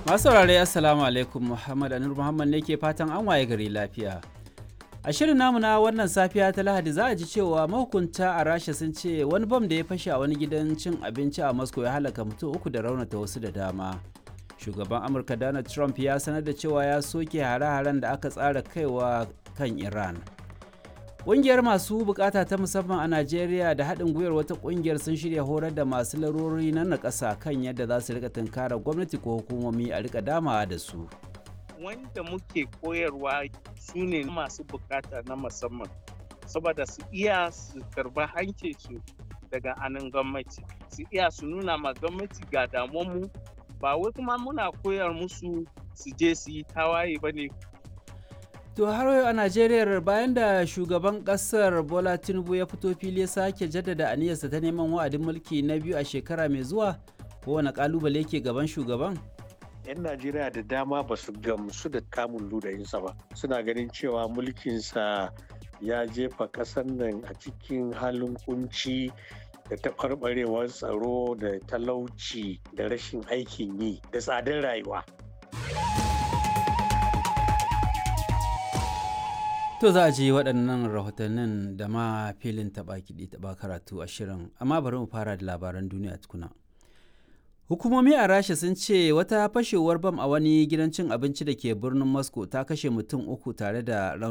Masu saurare Assalamu alaikum Muhammad Anur Muhammad ne ke fatan an waye gari lafiya. A shirin namu na wannan safiya ta Lahadi za a ji cewa mahukunta a Rasha sun ce wani bam da ya fashe a wani gidan cin abinci a Moscow ya halaka mutum uku da raunata wasu da dama. Shugaban Amurka Donald Trump ya sanar da cewa ya soke hare-haren da aka tsara kaiwa kan Iran. Ƙungiyar masu bukata ta musamman a Najeriya da haɗin gwiwar wata ƙungiyar sun shirya horar da masu larurori na nakasa kan yadda za su rika tunkarar gwamnati ko hukumomi a rika damawa da su. Wanda muke koyarwa su ne masu bukata na musamman, saboda su iya su karba hancinsu daga anan gwamnati, su iya su nuna ma gwamnati ga damuwanmu ba wai kuma muna koyar musu su je su yi tawaye ba ne To har yau a Najeriya bayan da shugaban kasar Bola Tinubu ya fito fili ya sake jaddada aniyarsa ta neman wa'adin mulki na biyu a shekara mai zuwa kowane kalubale ke gaban shugaban? 'Yan Najeriya da dama ba su gamsu da kamun ludayinsa ba. Suna ganin cewa mulkinsa ya jefa ƙasar nan a cikin halin kunci da taɓarɓarewar tsaro da talauci da rashin aikin yi da tsadar rayuwa. To za a ji waɗannan rahotannin da ma filin taɓa kiɗi taɓa karatu a shirin, amma bari mu fara da labaran duniya tukuna. Hukumomi a Rasha sun ce wata fashewar bam a wani gidan cin abinci da ke birnin Moscow ta kashe mutum uku tare da